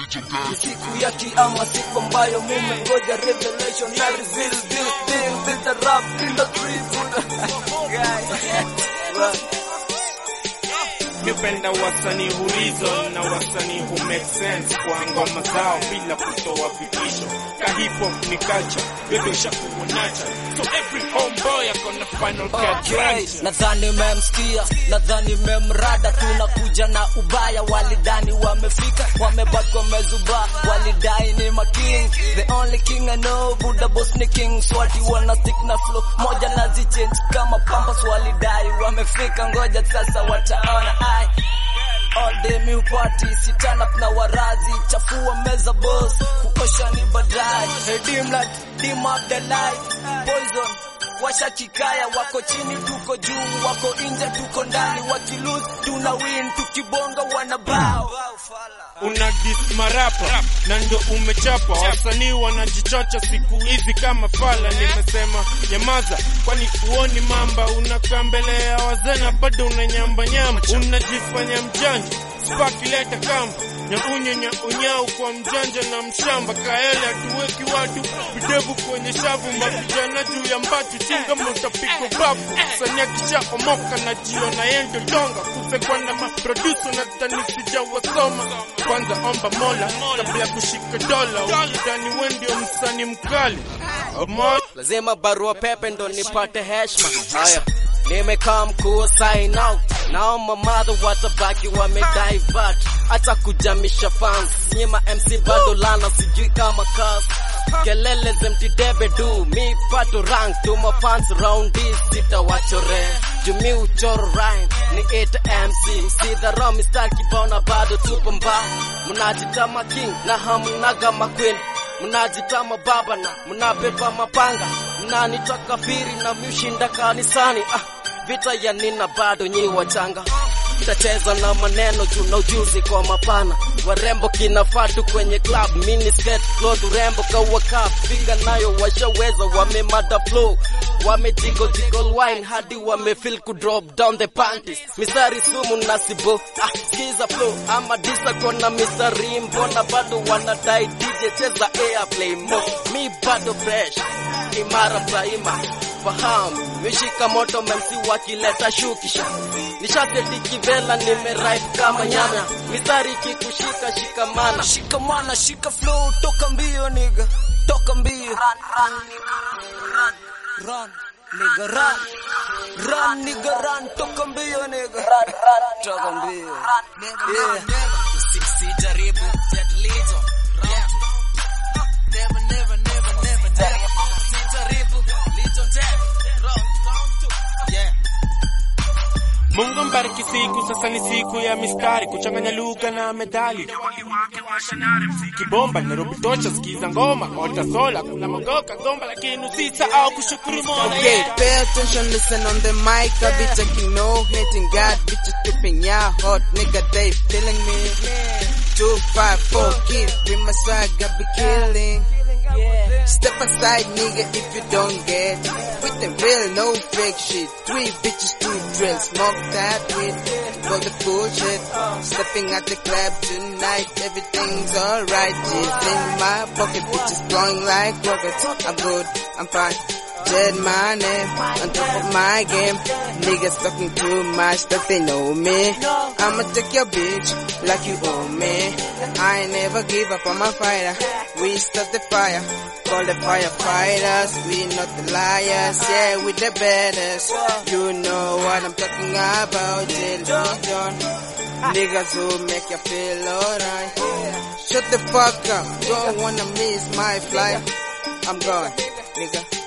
Ni siku ya kiama, siku ambayo mumengoja revelation na reveal deal deal with the rap industry. Mipenda wasanii horizon na wasanii who make sense kwa ngoma zao bila kutoa vitisho. Ka hip hop ni culture, bebe shakuwa nature. So every homeboy akona final cut Okay, ranch. nadhani memsikia, nadhani memrada, tunakuja na ubaya. Walidani wamefika, wamebaki wamezuba, walidai ni making. The only king I know, Buddha boss ni king. Swati wana stick na flow moja na zichange kama pampas. Walidai wamefika, ngoja sasa wataona. Ai, all day mi upati si turn up na warazi, chafua meza boss, kuosha ni baadaye. Hey dim light, dim up the light, poison washa kikaya, wako chini tuko juu, wako nje tuko ndani, wakilose tuna win, tukibonga wanabao. una dis marapa na ndo umechapa. Wasanii wanajichocha siku hizi kama fala. Nimesema nyamaza, kwani uoni mamba? Unakaa mbele ya wazee na bado unanyamba nyamba, unajifanya mjanja. Spaki leta kamba nyaunye nyaunyau kwa mjanja na mshamba. Kaele hatuweki watu videvu kwenye shavu, mavijana juu ya mbatu chinga mutapigwa bafu. Msanii akishaomoka na jiona yendo donga kusekwa na maproduso na tani sijawasoma. Kwanza omba mola kabla ya kushika dola, ukidani we ndio msanii mkali Mo- lazima barua pepe ndo nipate heshima. Haya, nimekaa mkuu sign out, naomba madha watabaki wamedivert, hata kujamisha fans nyima MC bado lana, sijui kama kas kelele zemtidebe du mi pato rank tuma fans round this sitawachore jumi uchoro rhyme ni ita MC usidharo mistari kibona bado tupo mbao mnajitama king na hamnaga maqueen mnajitama baba na mnabeba mapanga mnanitaka firi na mshinda kanisani ah, vita ya nina bado nyi wachanga tacheza na maneno juu na ujuzi kwa mapana warembo kinafatu kwenye club mini skirt cloth urembo kawaka piga nayo washaweza wamemada flow wamejiggle jiggle wine hadi wamefeel ku drop down the panties misari sumu nasibo ah skiza flow ama disa kona misari mbona bado wanadai DJ cheza airplay mo mi bado fresh imara praima fahamu mishika moto memsi wakileta shukisha nishaseti kivela nimeripe kama nyanya mistari kikushika shikamana shikamana shika flow toka mbio niga toka mbio run nigga run run nigga run toka mbio nigga toka mbio yeah usijaribu jadilizo never never never never never usijaribu lizo yeah Mungu mbariki siku, sasa ni siku ya mistari, kuchanganya lugha na medali. Kibomba Nairobi tosha, sikiza ngoma ota sola, kuna magoka gomba, lakini usisahau kushukuru Mola. Okay, pay attention, listen on the mic. I be taking no hating God, bitches tripping, yeah, hot nigga, they feeling me. Two, five, four, keep with my swag, I be killing. Step aside, nigga, if you don't get with the real, no fake shit. Three bitches, two drills, smoke that weed for the bullshit. Stepping at the club tonight, everything's alright. G's in my pocket, bitches blowing like rockets. I'm good, I'm fine. Dead my name on top of my game. Niggas talking too much that they know me. I'ma take your bitch like you owe me. I ain't never give up on my fighter. We start the fire. Call the firefighters. We not the liars. Yeah, we the baddest. You know what I'm talking about. Jail John. Niggas who make you feel alright. Shut the fuck up. Don't wanna miss my flight. I'm gone, nigga.